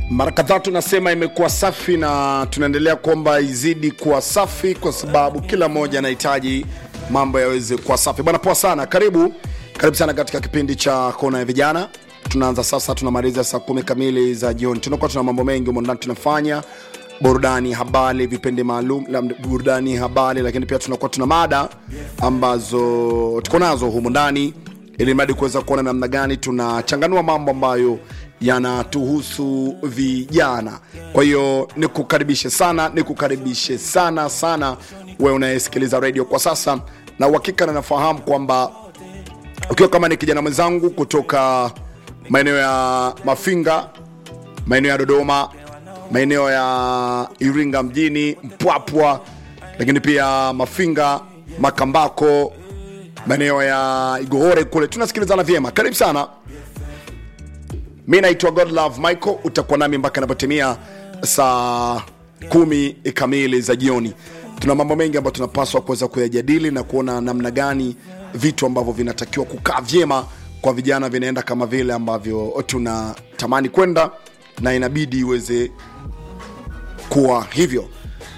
mara kadhaa tunasema imekuwa safi na tunaendelea kuomba izidi kuwa safi kwa sababu kila mmoja anahitaji mambo yaweze kuwa safi bwana poa sana karibu karibu sana katika kipindi cha kona ya vijana tunaanza sasa tunamaliza saa kumi kamili za jioni tunakuwa tuna mambo mengi humo ndani tunafanya burudani habari vipindi maalum la burudani habari lakini pia tunakuwa tuna mada ambazo tuko nazo humu ndani ili mradi kuweza kuona namna gani tunachanganua mambo ambayo yanatuhusu vijana kwa hiyo nikukaribishe sana nikukaribishe sana sana wewe unayesikiliza radio kwa sasa na uhakika na nafahamu kwamba ukiwa kama ni kijana mwenzangu kutoka maeneo ya mafinga maeneo ya dodoma maeneo ya iringa mjini mpwapwa lakini pia mafinga makambako maeneo ya igohore kule tunasikilizana vyema karibu sana mi naitwa godlove michael utakuwa nami mpaka inapotimia saa kumi kamili za jioni tuna mambo mengi ambayo tunapaswa kuweza kuyajadili na kuona namna gani vitu ambavyo vinatakiwa kukaa vyema kwa vijana vinaenda kama vile ambavyo tunatamani kwenda na inabidi iweze kuwa hivyo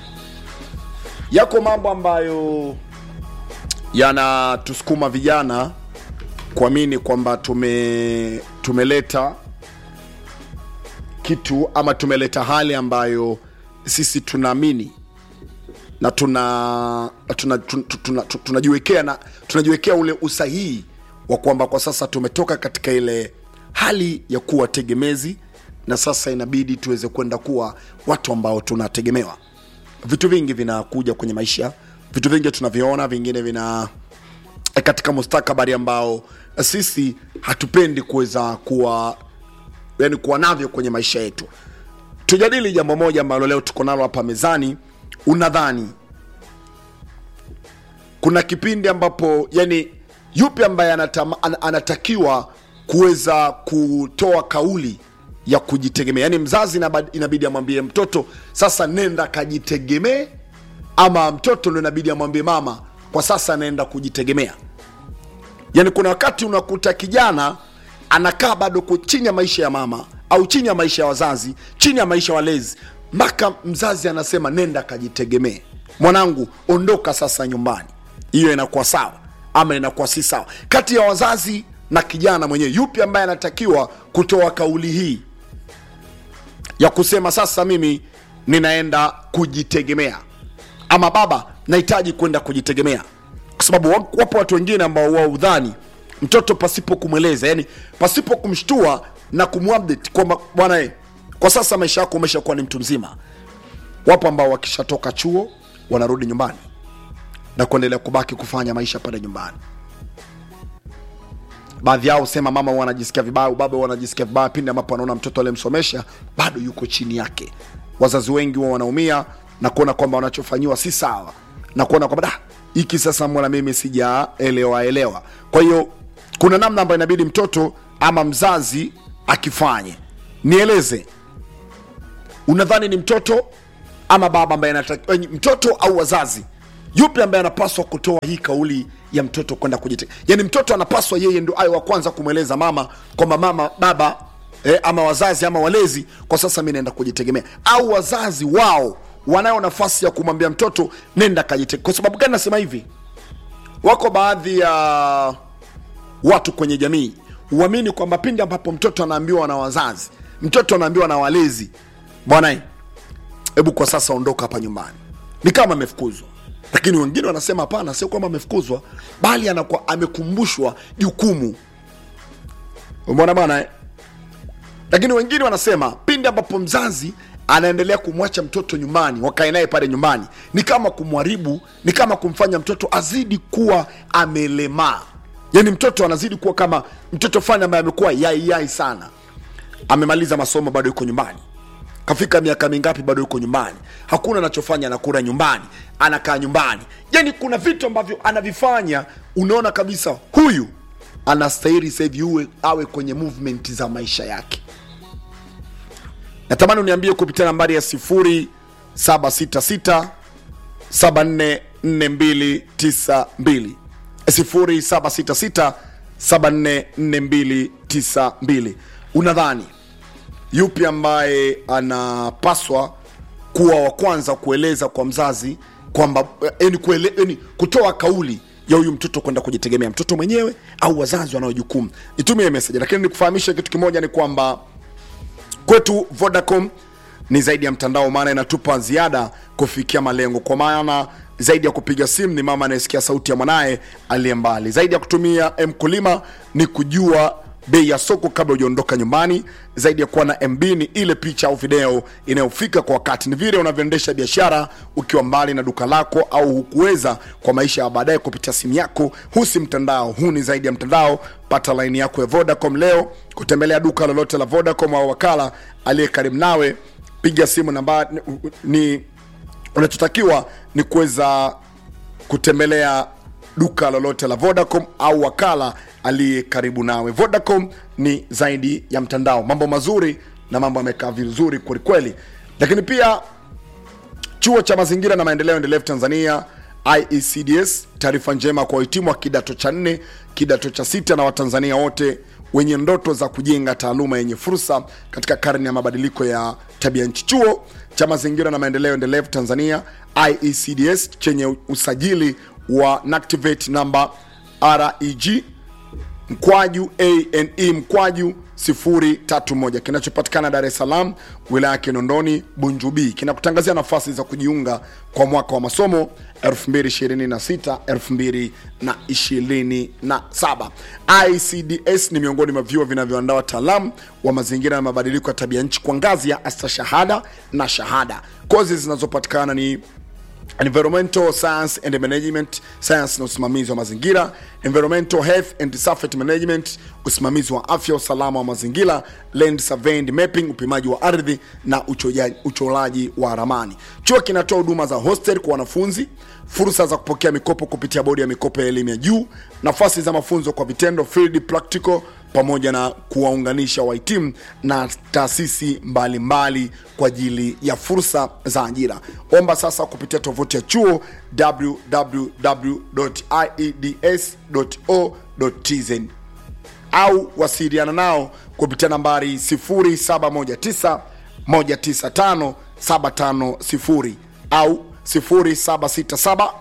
yako mambo ambayo yanatusukuma vijana kuamini kwamba tume tumeleta kitu ama tumeleta hali ambayo sisi tunaamini na tuna tunajiwekea tuna, tuna, tuna, tunajiwekea na tunajiwekea ule usahihi wa kwamba kwa sasa tumetoka katika ile hali ya kuwa tegemezi na sasa inabidi tuweze kwenda kuwa watu ambao tunategemewa vitu vingi vinakuja kwenye maisha vitu vingi tunaviona vingine vina katika mustakabali ambao sisi hatupendi kuweza kuwa yani kuwa navyo kwenye maisha yetu tujadili jambo moja ambalo leo tuko nalo hapa mezani unadhani kuna kipindi ambapo yani yupi ambaye anatama, an, anatakiwa kuweza kutoa kauli ya kujitegemea yani mzazi inabidi, inabidi amwambie mtoto sasa nenda kajitegemee ama mtoto ndo inabidi amwambie mama kwa sasa anaenda kujitegemea yani kuna wakati unakuta kijana anakaa bado chini ya maisha ya mama au chini ya maisha ya wazazi chini ya maisha ya walezi mpaka mzazi anasema nenda kajitegemee mwanangu ondoka sasa nyumbani hiyo inakuwa sawa ama inakuwa si sawa kati ya wazazi na kijana mwenyewe yupi ambaye anatakiwa kutoa kauli hii ya kusema sasa mimi ninaenda kujitegemea ama baba nahitaji kwenda kujitegemea kwa sababu wapo watu wengine ambao wao udhani mtoto pasipo kumweleza yani pasipo kumshtua na kumupdate kwamba bwana kwa sasa maisha yako umeshakuwa ni mtu mzima wapo ambao wakishatoka chuo wanarudi nyumbani na kuendelea kubaki kufanya maisha pale nyumbani baadhi yao sema mama wanajisikia vibaya baba wanajisikia vibaya pindi ambapo anaona mtoto aliyemsomesha bado yuko chini yake wazazi wengi wa wanaumia na kuona kwamba wanachofanyiwa si sawa na kuona kwamba hiki sasa mbona mimi sijaelewa elewa kwa hiyo kuna namna ambayo inabidi mtoto ama mzazi akifanye nieleze unadhani ni mtoto ama baba ambaye anataka mtoto au wazazi yupi ambaye anapaswa kutoa hii kauli ya mtoto kwenda kujitegemea yani mtoto anapaswa yeye ndo awe wa kwanza kumweleza mama kwamba mama baba eh, ama wazazi ama walezi kwa sasa mi naenda kujitegemea au wazazi wao wanayo nafasi ya kumwambia mtoto nenda kajitegemea kwa sababu gani nasema hivi wako baadhi ya watu kwenye jamii huamini kwamba pindi ambapo mtoto anaambiwa na wazazi mtoto anaambiwa na walezi bwana hebu kwa sasa ondoka hapa nyumbani ni kama amefukuzwa lakini wengine wanasema hapana sio kwamba amefukuzwa bali anakuwa amekumbushwa jukumu umeona bwana eh? lakini wengine wanasema pindi ambapo mzazi anaendelea kumwacha mtoto nyumbani wakae naye pale nyumbani ni kama kumharibu ni kama kumfanya mtoto azidi kuwa amelemaa yani mtoto anazidi kuwa kama mtoto fulani ambaye amekuwa yaiyai sana amemaliza masomo bado yuko nyumbani kafika miaka mingapi bado yuko nyumbani hakuna anachofanya anakula nyumbani anakaa nyumbani yani kuna vitu ambavyo anavifanya unaona kabisa huyu anastahili sahivi uwe awe kwenye movement za maisha yake natamani uniambie kupitia nambari ya 766 744292 0766 744292 unadhani yupi ambaye anapaswa kuwa wa kwanza kueleza kwa mzazi kwamba yani kuele, yani kutoa kauli ya huyu mtoto kwenda kujitegemea mtoto mwenyewe au wazazi wanao jukumu nitumie message lakini nikufahamishe kitu kimoja ni kwamba kwetu vodacom ni zaidi ya mtandao maana inatupa ziada kufikia malengo kwa maana zaidi ya kupiga simu ni mama anayesikia sauti ya mwanaye aliye mbali zaidi ya kutumia mkulima ni kujua bei ya soko kabla hujaondoka nyumbani zaidi ya kuwa na mb ni ile picha au video inayofika kwa wakati ni vile unavyoendesha biashara ukiwa mbali na duka lako au hukuweza kwa maisha ya baadaye kupitia simu yako huu si mtandao huu ni zaidi ya mtandao pata laini yako ya vodacom leo kutembelea duka lolote la vodacom au wakala aliye karibu nawe piga simu namba ni unachotakiwa ni kuweza kutembelea duka lolote la vodacom au wakala aliye karibu nawe vodacom ni zaidi ya mtandao mambo mazuri na mambo yamekaa vizuri kwelikweli lakini pia chuo cha mazingira na maendeleo endelevu tanzania iecds taarifa njema kwa wahitimu wa kidato cha nne kidato cha sita na watanzania wote wenye ndoto za kujenga taaluma yenye fursa katika karne ya mabadiliko ya tabia nchi chuo cha mazingira na maendeleo endelevu tanzania iecds chenye usajili wa nactivate namba reg mkwaju ane mkwaju 031 kinachopatikana dar es salaam wilaya ya kinondoni bunjubi kinakutangazia nafasi za kujiunga kwa mwaka wa masomo 2026 2027 icds ni miongoni mwa vyuo vinavyoandaa wataalamu wa mazingira na mabadiliko ya tabia nchi kwa ngazi ya astashahada na shahada kozi zinazopatikana ni environmental science and management science na usimamizi wa mazingira environmental health and safety management usimamizi wa afya usalama wa mazingira land survey and mapping upimaji wa ardhi na uchoja- uchoraji wa ramani chuo kinatoa huduma za hostel kwa wanafunzi fursa za kupokea mikopo kupitia bodi ya mikopo ya elimu ya juu nafasi za mafunzo kwa vitendo field practical pamoja na kuwaunganisha wahitimu na taasisi mbalimbali kwa ajili ya fursa za ajira omba sasa kupitia tovuti ya chuo www.ieds.o.tz au wasiliana nao kupitia nambari 0719 195 750 au 0767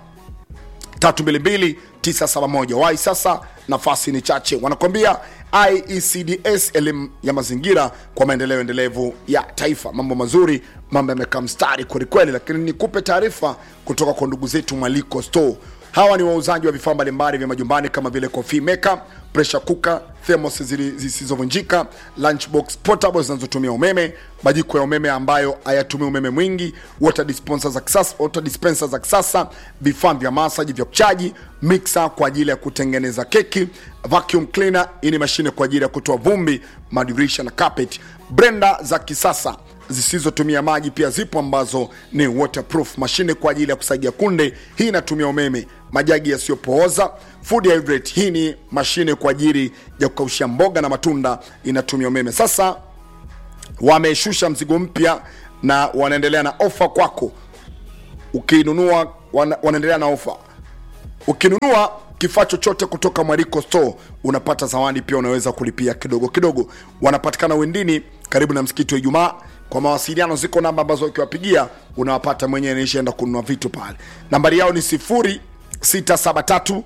322971 wai sasa nafasi ni chache wanakwambia iecds elimu ya mazingira kwa maendeleo endelevu ya taifa mambo mazuri mambo yamekaa mstari kwelikweli lakini nikupe taarifa kutoka kwa ndugu zetu mwaliko store hawa ni wauzaji wa vifaa mbalimbali vya majumbani kama vile coffee maker pressure cooker thermos zili- zisizovunjika lunchbox portable zinazotumia umeme majiko ya umeme ambayo hayatumii umeme mwingi water dispenser za kisasa water dispenser za kisasa vifaa vya masaji vya kuchaji mixer kwa ajili ya kutengeneza keki vacuum cleaner hii ni mashine kwa ajili ya kutoa vumbi madirisha na carpet brenda za kisasa zisizotumia maji pia zipo ambazo ni waterproof mashine kwa ajili ya kusagia kunde hii inatumia umeme majagi yasiyopooza food hydrate hii ni mashine kwa ajili ya kukaushia mboga na matunda inatumia umeme sasa wameshusha mzigo mpya na wanaendelea na ofa kwako ukinunua wana, wanaendelea na ofa ukinunua kifaa chochote kutoka mwariko store unapata zawadi pia unaweza kulipia kidogo kidogo wanapatikana wendini karibu na msikiti wa ijumaa kwa mawasiliano ziko namba ambazo ukiwapigia unawapata mwenyewe nishaenda kununua vitu pale nambari yao ni 0673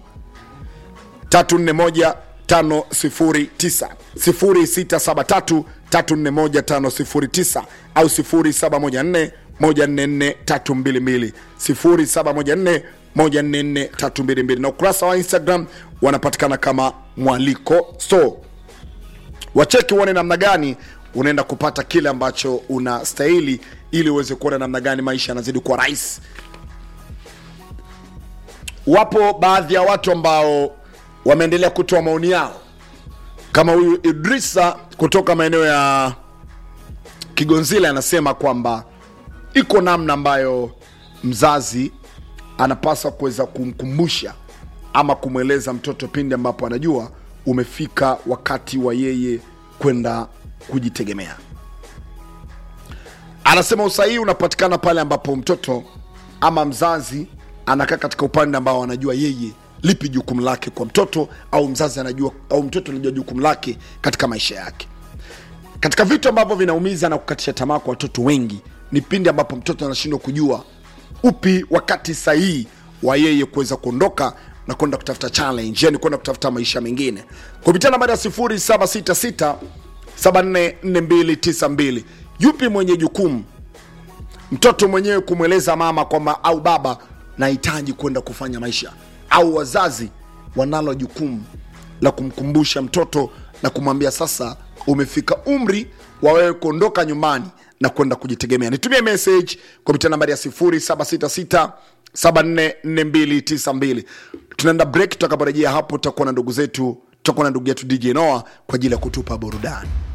341 509 0673 341 au 0714 144 322 0714 144 322 na ukurasa wa instagram wanapatikana kama mwaliko store wacheki uone namna gani unaenda kupata kile ambacho unastahili ili uweze kuona namna gani maisha yanazidi kuwa rahisi wapo baadhi ya watu ambao wameendelea kutoa maoni yao kama huyu idrisa kutoka maeneo ya kigonzile anasema kwamba iko namna ambayo mzazi anapaswa kuweza kumkumbusha ama kumweleza mtoto pindi ambapo anajua umefika wakati wa yeye kwenda kujitegemea anasema usahihi unapatikana pale ambapo mtoto ama mzazi anakaa katika upande ambao anajua yeye lipi jukumu lake kwa mtoto au mzazi anajua au mtoto anajua jukumu lake katika maisha yake katika vitu ambavyo vinaumiza na kukatisha tamaa kwa watoto wengi ni pindi ambapo mtoto anashindwa kujua upi wakati sahihi wa yeye kuweza kuondoka na kwenda kutafuta challenge yani kwenda kutafuta maisha mengine kupitia nambari ya 0766 744292 yupi mwenye jukumu mtoto mwenyewe kumweleza mama kwamba au baba nahitaji kwenda kufanya maisha au wazazi wanalo jukumu la kumkumbusha mtoto na kumwambia sasa umefika umri wa wewe kuondoka nyumbani na kwenda kujitegemea nitumie message kupitia nambari ya 0766 744292 tunaenda break tutakaporejea hapo tutakuwa na ndugu zetu tutakuwa na ndugu yetu dj noa kwa ajili ya kutupa burudani